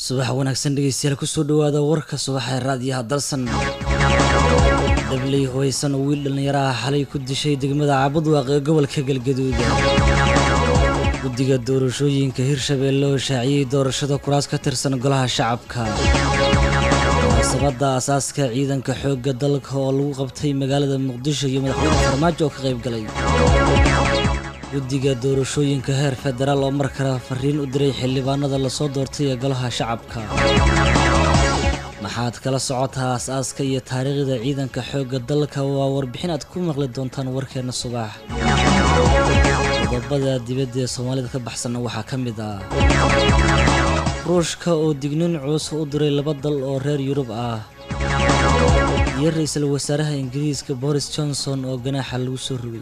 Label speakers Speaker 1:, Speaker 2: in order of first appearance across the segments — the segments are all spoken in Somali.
Speaker 1: subax wanaagsan dhegeystayaal kusoo dhawaada warka subaxee raadiyaha dalsan dabley hubaysan oo wiil dhallinyaraha xalay ku dishay degmada cabudwaaq ee gobolka galgaduud guddiga doorashooyinka hirshabeelle oo shaaciyey doorashada kuraas ka tirsan golaha shacabka munaasabadda asaaska ciidanka xoogga dalka oo lagu qabtay magaalada muqdisho iyo madaxweyne farmaajo oo ka qayb galay guddiga doorashooyinka heer federaal oo mar kale fariin u diray xildhibaanada lasoo doortay ee golaha shacabka maxaad kala socotaa as-aaska iyo taariikhda ciidanka xoogga dalka waa warbixin aad ku maqli doontaan warkeenna subax qodobada dibadda ee soomaalida ka baxsanna waxaa ka mid ah ruushka oo dignin culus u diray laba dal oo reer yurub ah iyo ra-iisul wasaaraha ingiriiska boris johnson oo ganaaxa lagu soo rogay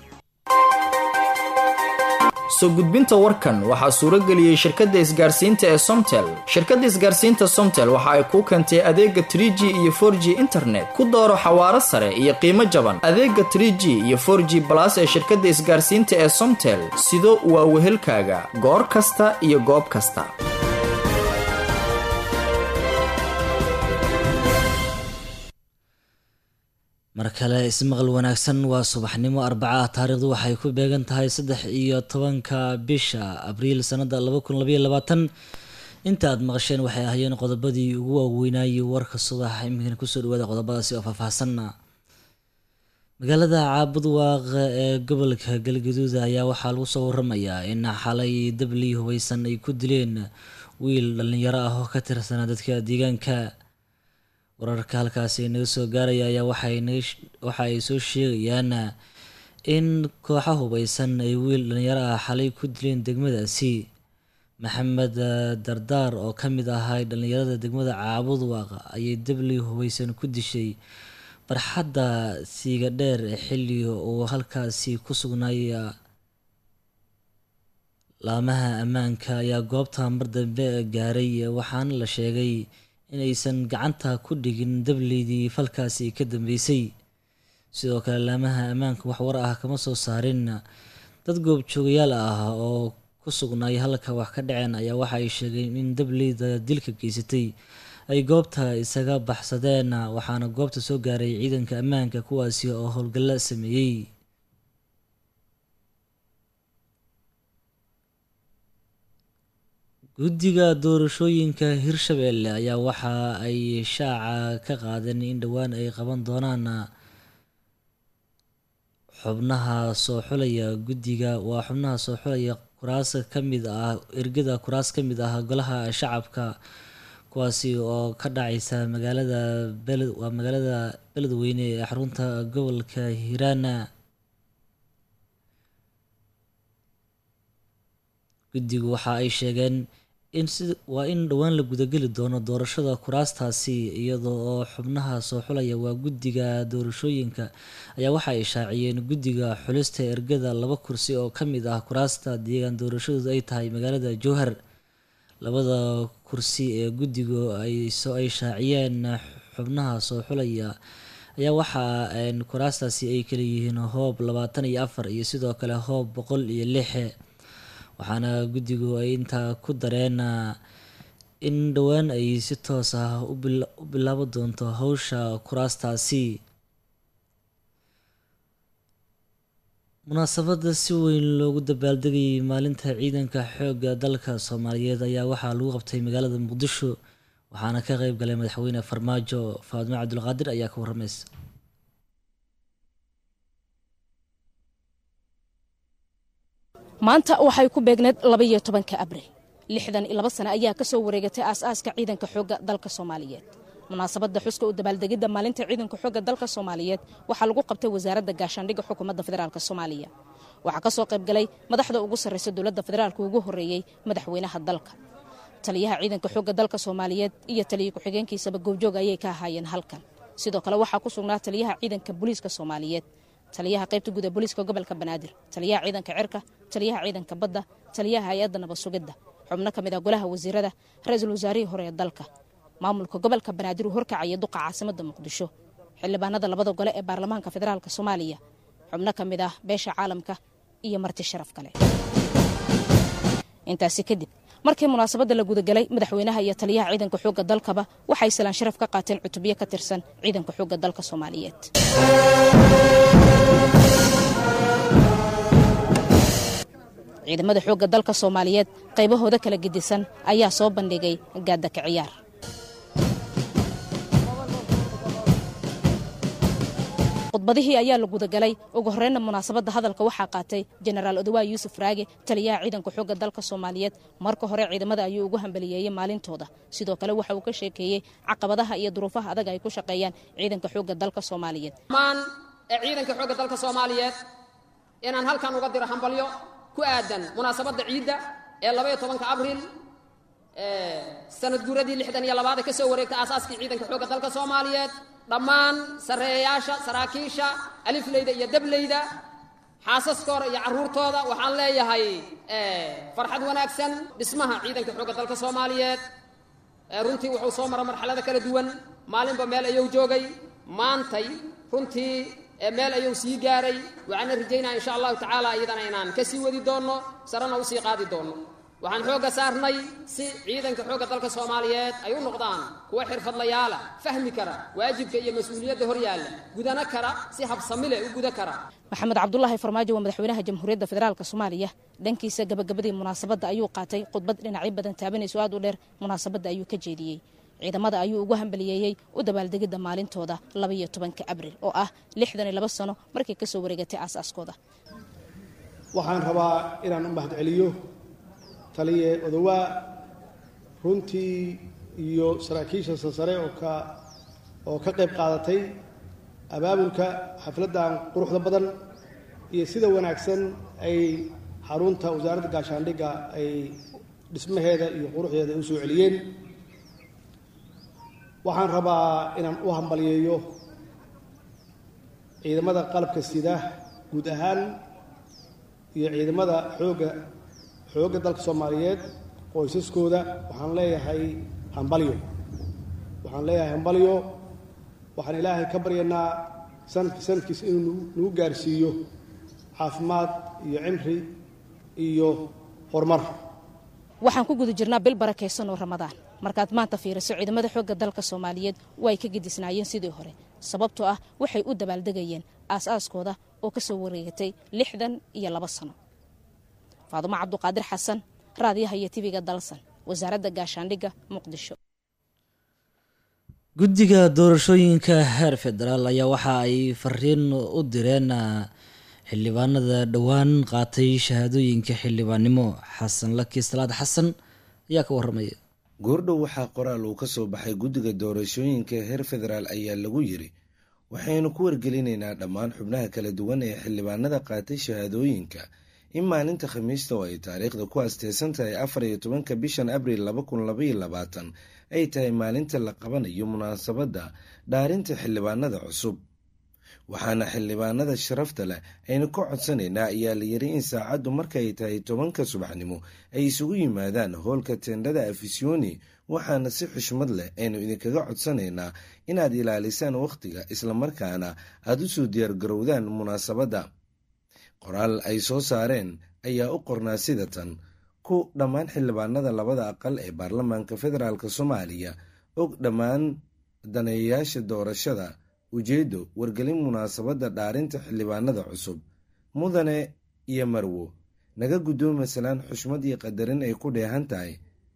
Speaker 2: soo gudbinta warkan waxaa suuro geliyey shirkadda isgaarsiinta ee somtel shirkadda isgaarsiinta somtel waxa ay kuu keentay adeega tr g iyo for g internet ku dooro xawaaro sare iyo qiimo jaban adeega tr g iyo for g balas ee shirkadda isgaarsiinta ee somtel sido waa wehelkaaga goor kasta iyo goob kasta
Speaker 1: mar kale ismaqal wanaagsan waa subaxnimo arbaca ah taariikhdu waxay ku beegan tahay saddex iyo tobanka bisha abriil sanada laba kun labaiyo labaatan inta aad maqasheen waxay ahaayeen qodobadii ugu waaweynayay warka subax iminkana kusoo dhawaada qodobadaasi oo faahfaahsanna magaalada caabudwaaq ee gobolka galgaduud ayaa waxaa lagu soo waramayaa in xalay dabli hubaysan ay ku dileen wiil dhallinyaro ah oo ka tirsanaa dadka deegaanka wararka halkaasi naga soo gaaraya ayaa waxa ay soo sheegayaan in kooxa hubaysan ay wiil dhallinyaro ah xalay ku dileen degmadaasi maxamed dardaar oo ka mid ahay dhallinyarada degmada caabudwaaq ayay dabli hubaysan ku dishay barxadda siiga dheer ee xilli uu halkaasi ku sugnaaya laamaha ammaanka ayaa goobta mar dambe gaaray waxaana la sheegay inaysan gacanta ku dhigin dableydii falkaasi ka dambeysay sidoo kale laamaha ammaanka wax war ah kama soo saarin dad goobjoogayaal ah oo ku sugnaay halka wax ka dhaceen ayaa waxa ay sheegeen in dableyda dilka geysatay ay goobta isaga baxsadeen waxaana goobta soo gaaray ciidanka ammaanka kuwaasi oo howlgalla sameeyey guddiga doorashooyinka hirshabeelle ayaa waxa ay shaaca ka qaadeen in dhowaan ay qaban doonaan xubnaha soo xulaya guddiga waa xubnaha soo xulaya kuraas ka mid ah ergada kuraas ka mid ah golaha shacabka kuwaasi oo ka dhacaysa magaalada beled waa magaalada beledweyne ee xarunta gobolka hiiraana guddigu waxa ay sheegeen in si waa in dhowaan la gudageli doono doorashada kuraastaasi iyadoo oo xubnaha soo xulaya waa guddiga doorashooyinka ayaa waxa ay shaaciyeen guddiga xulista ergada laba kursi oo ka mid ah kuraasta deegaan doorashadoodu ay tahay magaalada jowhar labada kursi ee guddigu ay soo ay shaaciyeen xubnaha soo xulaya ayaa waxa kuraastaasi ay kala yihiin hoob labaatan iyo afar iyo sidoo kale hoob boqol iyo lix waxaana guddigu ay intaa ku dareen in dhowaan ay si toos ah u bilaabo doonto howsha kuraastaasi munaasabadda si weyn loogu dabaaldegayay maalinta ciidanka xoogga dalka soomaaliyeed ayaa waxaa lagu qabtay magaalada muqdisho waxaana ka qeyb galay madaxweyne farmaajo faadmo cabdulqaadir ayaa ka warramaysa
Speaker 3: maanta waxay ku beegneed labaiyo tobanka abriil lixdan iyo laba sane ayaa ka soo wareegatay aas-aaska ciidanka xoogga dalka soomaaliyeed munaasabadda xuska u dabaaldegidda maalinta ciidanka xoogga dalka soomaaliyeed waxaa lagu qabtay wasaaradda gaashaandhigga xukuumadda federaalk soomaaliya waxaa ka soo qayb galay madaxda ugu sarraysa dowladda federaalka ugu horreeyey madaxweynaha dalka taliyaha ciidanka xoogga dalka soomaaliyeed iyo taliya ku-xigeenkiisaba goobjoog ayay ka ahaayeen halkan sidoo kale waxaa ku sugnaa taliyaha ciidanka booliiska soomaaliyeed taliyaha qaybta guud ee booliiska gobolka banaadir taliyaha ciidanka cirka taliyaha ciidanka badda taliyaha hay-adda nabad sugidda xubno ka mid ah golaha wasiirada ra-iisul wasaarihii hore ee dalka maamulka gobolka banaadir uu horkacaya duqa caasimada muqdisho xildhibaanada labada gole ee baarlamaanka federaalk soomaaliya xubno ka mid ah beesha caalamka iyo marti sharaf kale intaasi kadib markii munaasabadda la gudagalay madaxweynaha iyo taliyaha ciidanka xoogga dalkaba waxay salaan sharaf ka qaateen cutubyo ka tirsan ciidanka xoogga dalka soomaaliyeed ciidamada xoogga dalka soomaaliyeed qaybahooda kala gedisan ayaa soo bandhigay gaadaka ciyaar khudbadihii ayaa la gudagalay ugu horreynna munaasabadda hadalka waxaa qaatay jenaraal odawaa yuusuf raage taliyaha ciidanka xoogga dalka soomaaliyeed marka hore ciidamada ayuu ugu hambaliyeeyey maalintooda sidoo kale waxa uu ka sheekeeyey caqabadaha iyo duruufaha adag ay ku shaqeeyaan ciidanka xoogga dalka soomaaliyeed
Speaker 4: maan ee ciidanka xoogga dalka soomaaliyeed inaan halkan uga diro hambalyo ku aadan munaasabadda ciidda ee labaiyo tobanka abriil sanad guuradii lixdan iyo labaad ee ka soo wareegta aasaaskii ciidanka xoogga dalka soomaaliyeed dhammaan sarreeyayaasha saraakiisha alifleyda iyo dableyda xaasaskooda iyo carruurtooda waxaan leeyahay farxad wanaagsan dhismaha ciidanka xoogga dalka soomaaliyeed runtii wuxuu soo mara marxalada kala duwan maalinba meel ayuu joogay maantay runtii meel ayuu sii gaaray waxaana rajaynaya insha allahu tacaala iyadana inaan ka sii wadi doonno sarena usii qaadi doonno waxaan xoogga saarnay si ciidanka xoogga dalka soomaaliyeed ay u noqdaan kuwa xirfadlayaala fahmi kara waajibka iyo mas-uuliyadda hor yaalla gudana kara si habsami leh u guda kara
Speaker 3: maxamed cabdulaahi farmaajo waa madaxweynaha jamhuuriyadda federaalk soomaaliya dhankiisa gabagabadii munaasabadda ayuu qaatay khudbad dhinacyo badan taabanayso aad u dheer munaasabadda ayuu ka jeediyey ciidamada ayuu ugu hambaliyeeyey u dabaaldegidda maalintooda labaiyo tobanka abriil oo ah lixdan iyo laba sano markay kasoo wareegatay aasaaskooda
Speaker 5: waxaan rabaa inaan u mahadceliyo taliye odawaa runtii iyo saraakiisha sarsare oo ka oo ka qayb qaadatay abaabulka xafladdan quruxda badan iyo sida wanaagsan ay xarunta wasaaradda gaashaandhigga ay dhismaheeda iyo quruxdeeda ay u soo celiyeen waxaan rabaa inaan u hambaliyeeyo ciidamada qalabka sida guud ahaan iyo ciidamada xoogga xoogga dalka soomaaliyeed qoysaskooda waxaan leeyahay hambalyo waxaan leeyahay hambalyo waxaan ilaahay ka baryanaa sanadki sanadkiisa inuu nagu gaarsiiyo caafimaad iyo cimri iyo horumar
Speaker 3: waxaan ku guda jirnaa bil barakaysan oo ramadaan markaad maanta fiiriso ciidamada xoogga dalka soomaaliyeed way ka gedisnaayeen sidii hore sababtoo ah waxay u dabaaldegayeen aas-aaskooda oo ka soo wareegatay lixdan iyo laba sano faadumo cabduqaadir xasan raadiyaha iyo tiviga dalsan wasaaradda gaashaandhigga muqdisho
Speaker 1: guddiga doorashooyinka heer federaal ayaa waxa ay fariin u direen xildhibaanada dhowaan qaatay shahaadooyinka xildhibaannimo xasan laki salaad xasan ayaa ka waramaya
Speaker 6: goordhow waxaa qoraal uu ka soo baxay guddiga doorashooyinka heer federaal ayaa lagu yiri waxaynu ku wargelinaynaa dhammaan xubnaha kala duwan ee xildhibaanada qaatay shahaadooyinka in maalinta khamiista oo ay taariikhda ku asteysan tahay afar iyo tobanka bishan abriil laba kun labaiyo labaatan ay tahay maalinta la qabanayo munaasabadda dhaarinta xildhibaanada cusub waxaana xildhibaanada sharafta leh aynu ka codsanaynaa ayaa la yiri in saacaddu markaay tahay tobanka subaxnimo ay isugu yimaadaan hoolka tendhada afisyooni waxaana si xushmad leh aynu idinkaga codsanaynaa inaad ilaalisaan wakhtiga islamarkaana aada u soo diyaargarowdaan munaasabadda qoraal ay soo saareen ayaa u qornaa sida tan ku dhammaan xildhibaanada labada aqal ee baarlamaanka federaalk soomaaliya og dhammaan daneeyayaasha doorashada ujeeddo wargelin munaasabadda dhaarinta xildhibaanada cusub mudane iyo marwo naga guddoomi salaan xushmad iyo qadarin ay ku dheehan tahay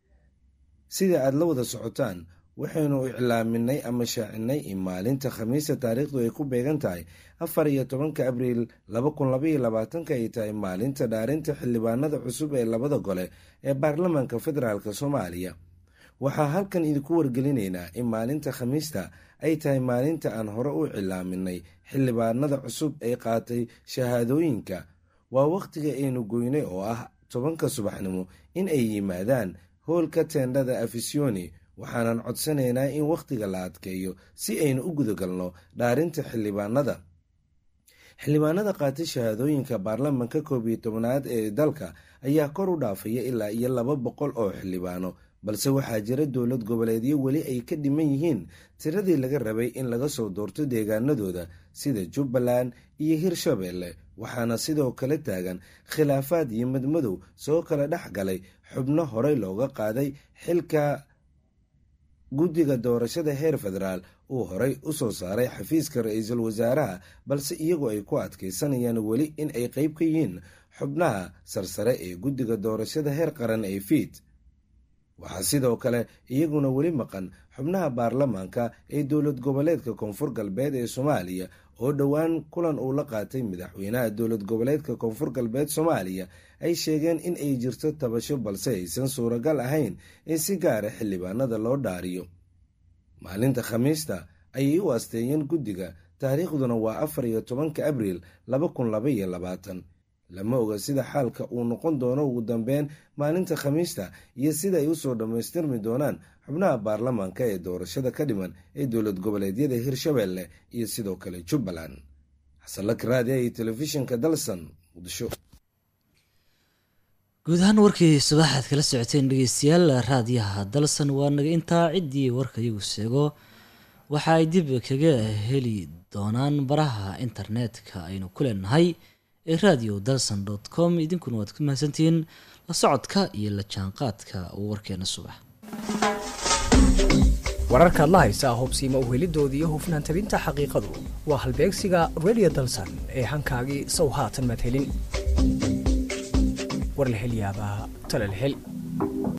Speaker 6: sida aad la wada socotaan waxaynu iclaaminay ama shaacinay in maalinta khamiista taariikhdu ay ku beegan tahay afar iyo tobanka abriil laba kun labaiyo labaatanka ay tahay maalinta dhaarinta xildhibaanada cusub ee labada gole ee baarlamaanka federaalk soomaaliya waxaa halkan idinku wargelinaynaa in maalinta khamiista ay tahay maalinta aan hore u cilaaminay xildhibaanada cusub ee qaatay shahaadooyinka waa wakhtiga aynu goynay oo ah tobanka subaxnimo in ay yimaadaan hoolka teendhada afisyooni waxaanan codsanaynaa in wakhtiga la adkeeyo si aynu u gudagalno dhaarinta xildhibaanada xildhibaanada qaatay shahaadooyinka baarlamanka koob iyo tobnaad ee dalka ayaa kor u dhaafaya ilaa iyo laba boqol oo xildhibaano balse waxaa jira dowlad goboleedyo weli ay ka dhiman yihiin tiradii laga rabay in laga soo doorto deegaanadooda sida jubbaland iyo hirshabeelle waxaana sidoo kale taagan khilaafaad iyo madmadow soo kala dhex galay xubno horey looga qaaday xilka guddiga doorashada heer federaal uu horey u soo saaray xafiiska ra-iisul wasaaraha balse iyagu ay ku adkaysanayaan weli in ay qeyb ka yihiin xubnaha sarsare ee guddiga doorashada heer qaran ee fiid waxaa sidoo kale iyaguna weli maqan xubnaha baarlamaanka ee dowlad goboleedka koonfur galbeed ee soomaaliya oo dhowaan kulan uu la qaatay madaxweynaha dowlad goboleedka koonfur galbeed soomaaliya ay sheegeen in ay jirto tabasho balse aysan suuragal ahayn in si gaara xildhibaanada loo dhaariyo maalinta khamiista ayay u asteeyeen guddiga taariikhduna waa afar iyo tobanka abriil laba kun laba iyo labaatan lama oga sida xaalka uu noqon doono ugu dambeyn maalinta khamiista iyo sida ay usoo dhammaystirmi doonaan xubnaha baarlamaanka ee doorashada ka dhiman ee dowlad goboleedyada hirshabelle iyo sidoo kale jubbaland xasanlak raadiya iyo telefishinka dalsan muqdisho
Speaker 1: guud ahaan warkii subaxaad kala socoteen dhegeystayaal raadiyaha dalsan waa naga intaa ciddii warka iyagu sheego waxa ay dib kaga heli doonaan baraha internetka aynu ku leenahay ee radio dalson dot com idinkuna waad ku mahadsantihiin la socodka iyo la jaanqaadka warkeena subax
Speaker 7: wararkaad la haysaa hubsiima uhelidoodii iyo hufnaan tabinta xaqiiqadu waa halbeegsiga radio dalsan ee hankaagii sow haatan madhelin warlahelyaabaha talalhel